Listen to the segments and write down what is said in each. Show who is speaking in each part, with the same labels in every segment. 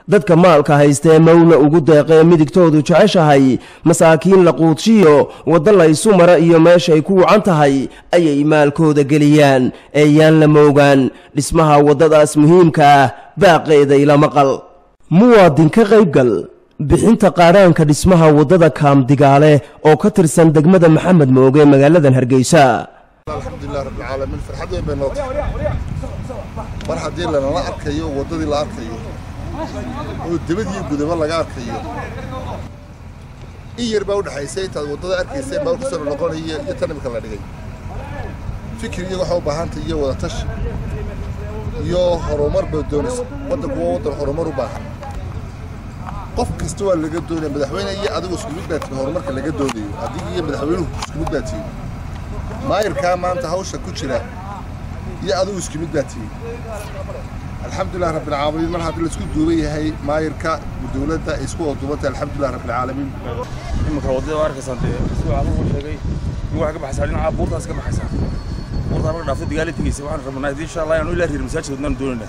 Speaker 1: dadka maalka haystee mawla ugu deeqee midigtoodu jeceshahay masaakiin la quudshiyo waddo laysu mara iyo meeshay ku wacan tahay ayay maalkooda geliyaan ee yaan la moogaan dhismaha waddadaas muhiimka ah baaqeedayla maqal muwaadin ka qaybgal bixinta qaadhaanka dhismaha waddada kaamdigaale oo ka tirsan degmada maxamed mooge magaaladan hargeysa
Speaker 2: alxamdulilah rabbilcaalamiin farxad weyn bay noo tahay mar haddii lanala arkayo waddadii la arkayo oo debadiyo gudaba laga arkayo in yar baa udhexaysay intaad waddada arkaysay baa kusoo noqonaya iyo tan imika la dhigay fikir iyo waxaa u baahantay iyo wadatashi iyo horumar bay doonaysa waddanku waa waddan horumar u baahan qof kasta waa laga doonaya madaxweyne iyo adigu isku mid baa tihi horumarka laga doonayo adiga iyo madaxweynuhu isku mid baa tihi maayirkaa maanta hawsha ku jira iyo adigu isku mid baa tihi alxamdulilah rabbilcaalamiin mar haddii laisku duuban yahay maayirka dowladda ay isku wadubantay alxamdulilah rabbilcaalamiin
Speaker 3: iminka waddada waa arkaysaan dee si waxaan ugu sheegay in waxay ka baxaysaa dhinaca buurtaas ka baxaysaa buurtaa marka dhaafta digaali tegeysa waxaan rabnaa haddii insha allah inaanu ilaa reer masaajid wadnaan doonayna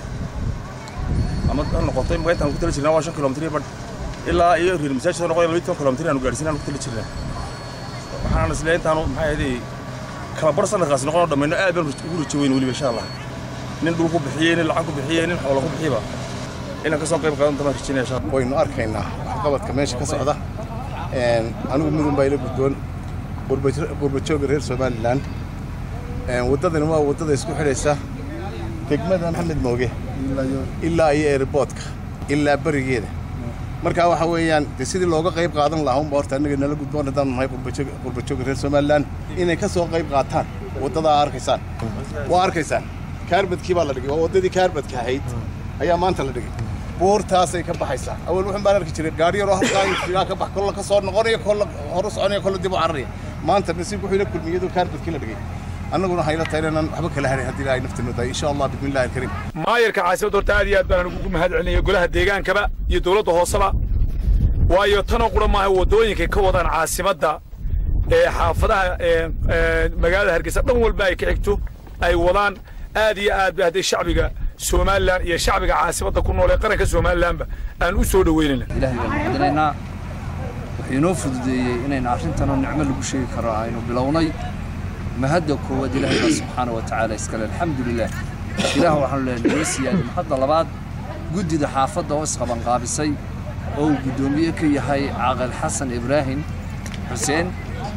Speaker 3: ama ha noqotay marka intaan ku tala jirnaa waa shan kilomitir iyo badh ilaa iyo reer masaajid ha noqoya labiyi toban kilomitir aanu gaadhsiin aanu ku tala jirnaa waxaan isleeyahay intaanu maxay ahaydee kala bar sanadkaas noqonoo dhammayno aad baan ugu rajo weyn weliba insha allah nin dhul ku bixiyey nin lacag ku bixiyey nin xoola ku bixiyba inaan ka soo qayb qaadan tamaan rajinaya insha allah
Speaker 2: waynu arkaynaa waxqabadka meesha ka socda anigu midun baa ila guddoon qurbajooga reer somalilan waddadani waa waddada isku xidhaysa degmada maxamed mooge ilaa iyo airboodka ilaa berigeeda markaa waxa weeyaan dee sidii looga qayb qaadan lahaa unba horta annaga nala gudboon haddaan nahay qurbajooga reer somalilan inay ka soo qayb qaataan waddadaa arkaysaan waa arkaysaan kaarbadkii baa la dhigay waa waddadii kaarbadka ahayd ayaa maanta la dhigay buurtaasay ka baxaysaa awal wuxun baan arki jiray gaari yaroo halkaa ka bax kolla ka soo noqonaya kolla horu soconaya kolla dib u cararaya maanta nasiib wuxuu ila kulmiyadu kaarbadkii la dhigay annaguna hayla tahay inaan waxba kala harin haddii ilaahay nafta noodaay insha allah bismillahi alkariim
Speaker 4: maayarka caasimadda horta aad iyo aad baan ugu mahad celinaya golaha deegaankaba iyo dowladda hooseba waayo tanoo qura maaha waddooyinkay ka wadaan caasimadda ee xaafadaha magaalada hargeysa dhan walba ay ka xigto ay wadaan aad iyo aad ba hadday shacbiga somalilan iyo shacbiga caasimadda ku nool ee qaranka somalilanba aan u soo dhoweynayna
Speaker 5: ilaahay baan muxadinaynaa wuxuu inoo fududeeyey inaynu arrintanoo nicmo lagu sheegi karo aynu bilownay mahadda koowaad ilaahay baa subxaana wa tacaala iskale alxamdulilah ilaah waxaanu leenahay noo siyaadi mahadda labaad guddida xaafadda oo isqabanqaabisay oo uu guddoomiye ka yahay caaqil xasan ibraahim xuseen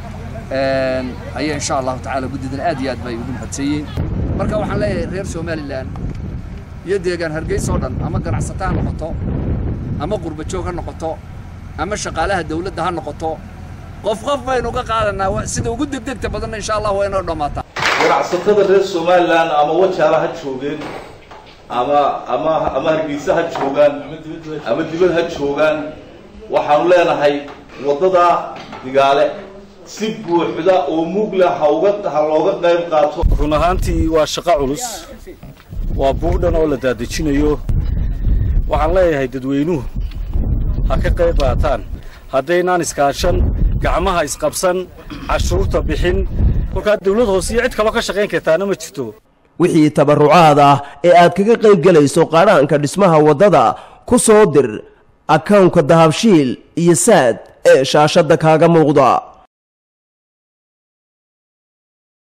Speaker 5: ayaa insha allahu tacaala guddidan aad iyo aad bay ugu mahadsanyiin marka waxaan leeyahay reer somalilan iyo deegaan hargeysa oo dhan ama ganacsata ha noqoto ama qurbajoog ha noqoto ama shaqaalaha dawladda ha noqoto qof qof baynu ka qaadanaa sida ugu degdegta badanna insha allah waa inoo dhammaataa
Speaker 6: ganacsatada reer somalilan ama wajaala ha joogeen ama ama ama hargeysa ha joogaan ama dibad ha joogaan waxaanu leenahay waddada digaale si buuxda oo mugla ha uga ha looga qayb qaato
Speaker 7: run ahaantii waa shaqo culus waa buurdhan oo la daadejinayo waxaan leeyahay dadweynuhu ha ka qayb qaataan haddaynaan iskaashan gacmaha isqabsan cashuurta bixin kolkaa dawlad hoose iyo cid kaloo ka shaqayn kartaana ma jirto
Speaker 1: wixii tabarrucaad ah ee aad kaga qayb gelayso qaadhaanka dhismaha waddada ku soo dir akawnka dahabshiil iyo saad ee shaashadda kaaga muuqda